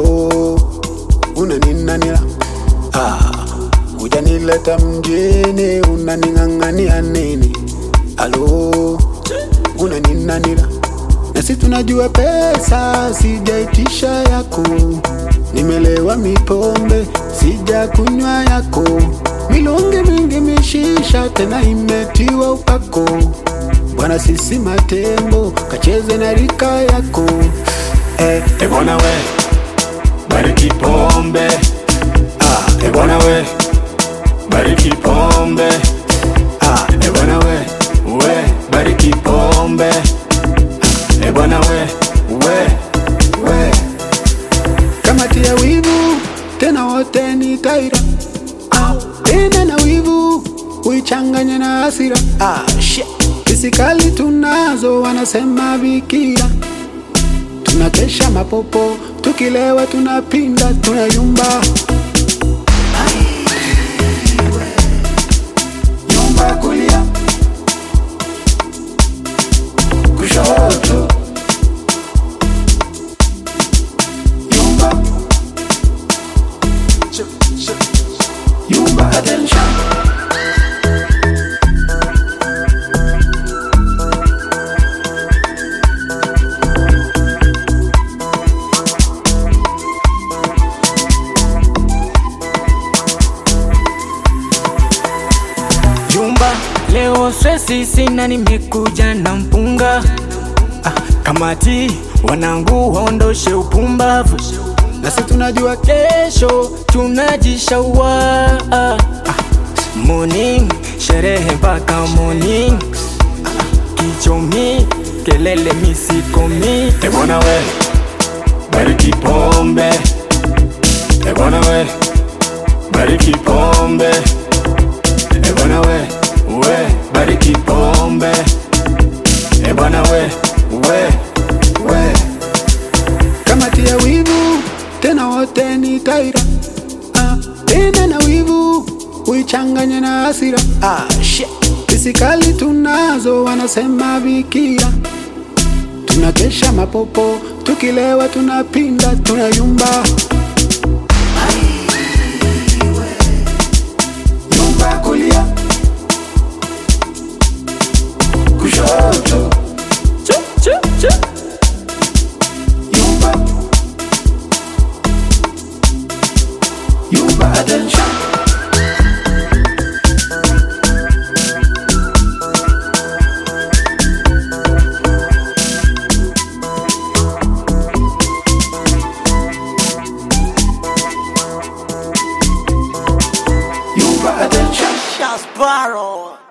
alo unaninanila ah, hujanileta mjini unaning'ang'ania nini alo unaninanila nasi tunajua pesa sijaitisha yako nimelewa mipombe sija kunywa yako milonge mingi mishisha tena imetiwa upako bwana sisi matembo kacheze na rika yako eh, E bwana we, bariki pombe. Ah, e bwana we, bariki pombe. Ah, e bwana we, we, bariki pombe. Ah, e bwana we, we, we. kama tia wivu tena wote ni taira ah, tena na wivu uichanganye na hasira ah, shit. Fisikali tunazo wanasema bikira, tunakesha mapopo, tukilewa tunapinda, tunayumba Nyumba kulia, kushoto. Nyumba, nyumba attention. Jumba leo stresi sina, nimekuja na mpunga ah, kamati wanangu waondoshe upumbavu, nasi tunajua kesho tunajishaua ah, morning sherehe mpaka morning ah, kichomi kelele misikomi E bwana we, bariki pombe. E bwana we, bariki pombe. E bwana we, we, bariki pombe. E bwana we, we, we. kama tia wivu tena wote ni taira ah, tena na wivu uichanganye na hasira ah, shit. Fisikali tunazo wanasema bikira, tunakesha mapopo, tukilewa tunapinda, tunayumba Nyumba kulia, kushoto. Chu, chu, chu. Nyumba, nyumba attention. Nyumba attention. Sparrow.